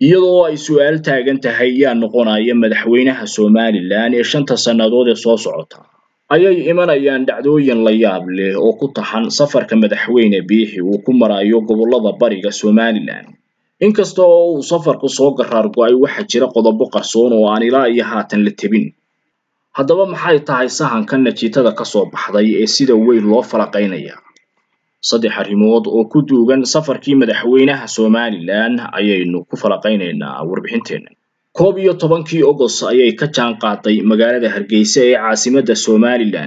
iyadoo ay su-aal taagan tahay yaa noqonaya madaxweynaha somalilan ee shanta sannadood ee soo socota ayay imanayaan dhacdooyin la yaab leh oo ku taxan safarka madaxweyne biixi uu ku marayo gobollada bariga somalilan inkasta oo uu safarku soo garaar go-ay waxaa jira qodobo qarsoon oo aan ilaa iyo haatan la tebin haddaba maxay tahay sahanka natiijada ka soo baxday ee sida weyn loo falaqaynaya saddex arrimood oo ku duugan safarkii madaxweynaha somalilan ayaynu ku falaqaynaynaa warbixinteenna koob iyo tobankii ogos ayay ka jaan qaaday magaalada hargeysa ee caasimadda somalilan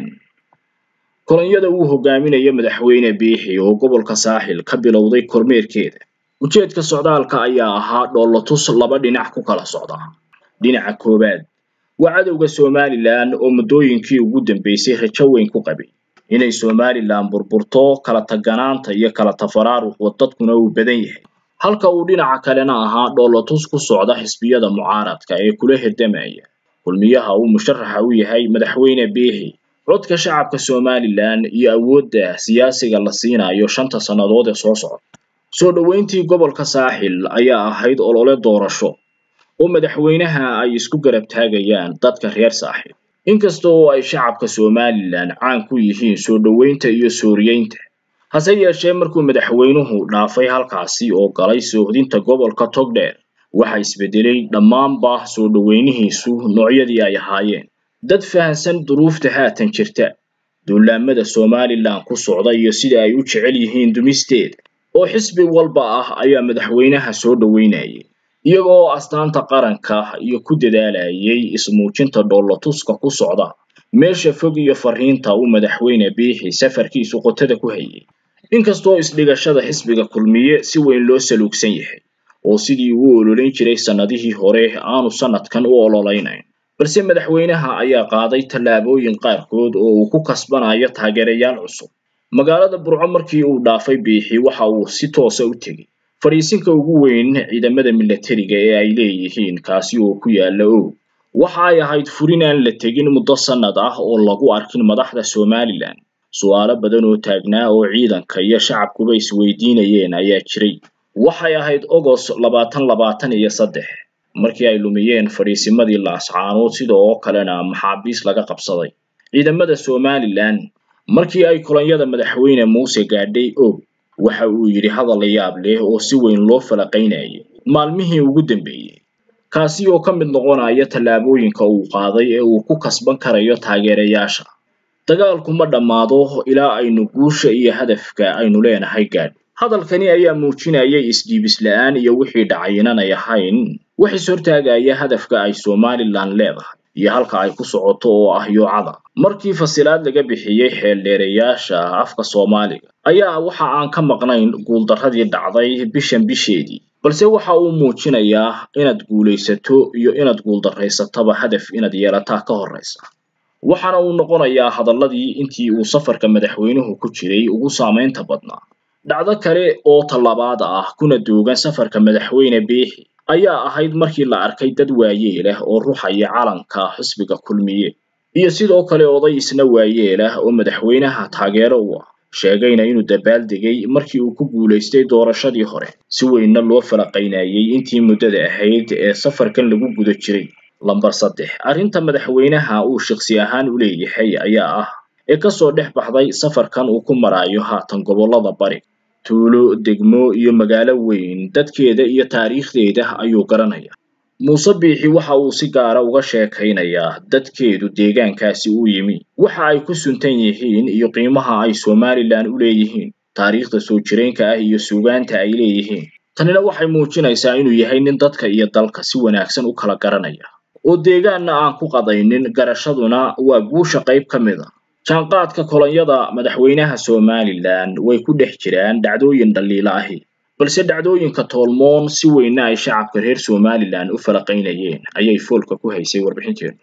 kolonyada uu hogaaminayo madaxweyne biixi oo gobolka saaxil ka bilowday kormeerkeeda ujeedka socdaalka ayaa ahaa dhoolotus laba dhinac ku kala socda dhinaca koowaad waa cadowga somalilan oo muddooyinkii ugu dambeysay rajo weyn ku qabay inay somalilan burburto kala taganaanta iyo kala tafaraaruqwa dadkuna uu badan yahay halka uu dhinaca kalena ahaa dhoolotus ku socda xisbiyada mucaaradka ee kula hirdamaya kulmiyaha uu musharaxa u yahay madaxweyne biixi codka shacabka somalilan iyo awoodda siyaasiga la siinayo shanta sannadood ee soo socda soo dhoweyntii gobolka saaxil ayaa ahayd olole doorasho oo madaxweynaha ay isku garab taagayaan dadka reer saaxil inkasta oo ay shacabka somalilan caan ku yihiin soo dhoweynta iyo sooriyeynta hase yeeshee markuu madaxweynuhu dhaafay halkaasi oo galay soohdinta gobolka togdheer waxa isbedelay dhammaanba soo dhoweynihiisu noocyadii ay ahaayeen dad fahansan duruufta haatan jirta duulaamada somalilan ku socda iyo sida ay u jecel yihiin dumisteeda oo xisbi walba ah ayaa madaxweynaha soo dhoweynayay iyaga oo astaanta qaranka iyo ku dadaalayay ismuujinta dhoolotuska ku socda meesha fog iyo fariinta uu madaxweyne biixi safarkiisu qotada ku hayay inkastoo isdhigashada xisbiga kulmiye si weyn loo saluugsan yahay oo sidii uu ololeyn jiray sannadihii hore aanu sannadkan u ololeynayn balse madaxweynaha ayaa qaaday tallaabooyin qaarkood oo uu ku kasbanayo taageerayaal cusub magaalada burco markii uu dhaafay biixi waxa uu si toosa u tegey fadhiisinka ugu weyn ciidamada milatariga ee ay leeyihiin kaasi oo ku yaala oog waxa ay ahayd furin aan la tegin muddo sannad ah oo lagu arkin madaxda somalilan su-aalo badan oo taagnaa oo ciidanka iyo shacabkuba isweydiinayeen ayaa jiray waxay ahayd ogos labaatan labaatan iyo saddex markii ay lumiyeen fadhiisimadii laascaanood sida oo kalena maxaabiis laga qabsaday ciidamada somalilan markii ay kolonyada madaxweyne muuse gaadhay og waxa uu yidhi hadal la yaab leh oo si weyn loo falaqaynayay maalmihii ugu dambeeyey kaasi oo ka mid noqonaya tallaabooyinka uu qaaday ee uu ku kasban karayo taageerayaasha dagaalku ma dhammaado ilaa aynu guusha iyo hadafka aynu leenahay gaadh hadalkani ayaa muujinayay isdhiibis la-aan iyo wixii dhacay inanay ahayn wax is hortaagaya hadafka ay somalilan leedahay iyo halka ay ku socoto oo ah yoocada markii fasilaad laga bixiyey xeeldheerayaasha afka soomaaliga ayaa waxa aan ka maqnayn guuldarradii dhacday bishan bisheedii balse waxa uu muujinayaa inaad guulaysato iyo inaad guuldarraysataba hadaf inaad yeelataa ka horraysa waxaana uu noqonayaa hadalladii intii uu safarka madaxweynuhu ku jiray ugu saamaynta badnaa dhacdo kale oo tallabaad ah kuna duugan safarka madaxweyne biixi ayaa ahayd markii la arkay dad waayeelah oo ruxaya calanka xisbiga kulmiye iyo sidoo kale oday isna waayeelah oo madaxweynaha taageero u ah sheegayna inuu dabaaldegay markii uu ku guulaystay doorashadii hore si weynna loo falaqaynayay intii muddada ahayd ee safarkan lagu guda jiray lambar saddex arrinta madaxweynaha uu shakhsi ahaan u leeyahay ayaa ah ee kasoo dhex baxday safarkan uu ku maraayo haatan gobollada bari tuulo degmo iyo magaalo weyn dadkeeda iyo taariikhdeeda ayuu garanaya muuse biixi waxa uu si gaara uga sheekaynayaa dadkeedu deegaankaasi u yimi waxa ay ku suntan yihiin iyo qiimaha ay somalilan u leeyihiin taariikhda soo jireenka ah iyo suugaanta ay leeyihiin tanina waxay muujinaysaa inuu yahay nin dadka iyo dalka si wanaagsan u kala garanaya oo deegaanna aan ku qadaynin garashaduna waa guusha qayb ka mid a jaanqaadka kolonyada madaxweynaha somalilan way ku dhex jiraan dhacdooyin dhaliila ahi balse dhacdooyinka toolmoon si weynna ay shacabka reer somalilan u falaqaynayeen ayay foolka ku haysay warbixinteenu